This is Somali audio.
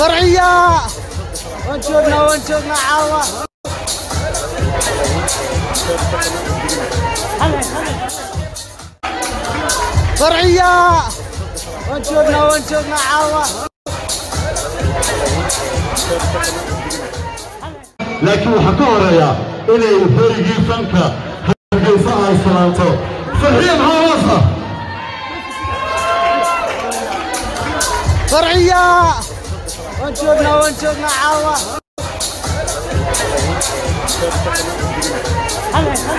فرعية وانشرنا وانشرنا عاوة فرعية وانشرنا وانشرنا عاوة laakiin waxaa ka horeeya inay hoygii fanka hargeysa ay salaanto farxiya maxaa hoos ah فرعية وانشرنا وانشرنا عاوة